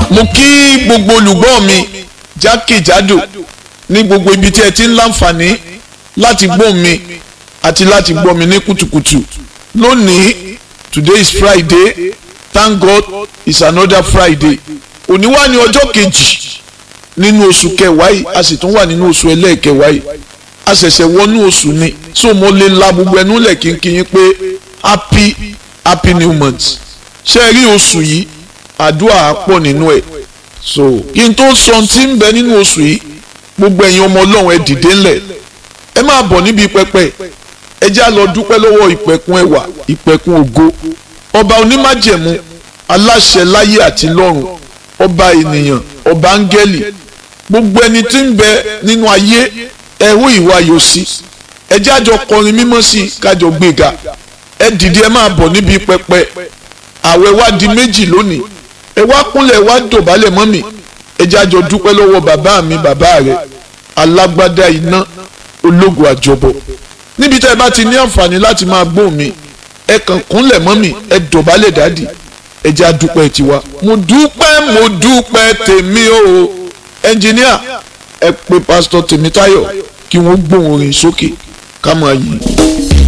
mo kí gbogbo olùgbọ́ mi jákèjádò ní gbogbo ibi tí ẹ ti ń láǹfààní láti gbọ́ mi àti láti gbọ́ mi ní kùtùkùtù lónìí today is friday thank god it's another friday òní wà ní ọjọ́ kejì nínú oṣù kẹwàá yìí a sì tún wà nínú oṣù ẹlẹ́ẹ̀kẹwàá yìí a ṣẹ̀ṣẹ̀ wọnú oṣù ni so mo lè la gbogbo ẹnu lẹ̀ kínkín pé happy happy new month ṣe rí oṣù yìí àdúrà á pọ̀ nínú ẹ̀ so kí n tó sọ tí ń bẹ nínú oṣù yìí gbogbo ẹ̀yin ọmọ ọlọ́run ẹ dìde ńlẹ̀ ẹ máa bọ̀ níbi pẹpẹ ẹ já lọ dúpẹ́ lọ́wọ́ ìpẹ̀kun ẹwà ìpẹ̀kun ògo ọba onímájẹ̀mú aláṣẹ láyé àti lọ́run ọba ènìyàn ọba áńgẹ́lì gbogbo ẹni tí ń bẹ nínú ayé ẹ̀hún ìwà yóò sí ẹ jájọ kọrin mímọ́ sí i kájọ gbéga ẹ dìde ẹ máa bọ̀ níbi pẹpẹ àwẹ̀ wá di méjì lónìí ẹ wá kúnlẹ̀ wá dọ̀bálẹ̀ mọ́ mi ẹ jájọ dúpẹ́ lọ́wọ́ bàbá mi bàbá rẹ̀ alágbádá iná ológun àjọbọ níbi tẹ́ ẹ bá ti ní àǹfààní láti máa gbóhùn mi ẹ kàn kúnlẹ̀ mọ́ mi ẹ dọ̀bálẹ̀ dádì ẹ já dúpẹ́ tiwa mo dúpẹ́ mo dúpẹ́ tèmi o ẹnjìníà ẹ pè pásítọ̀ Tèmítáyọ̀ kí wọ́n gbóhùn orin sókè ká máa yìn.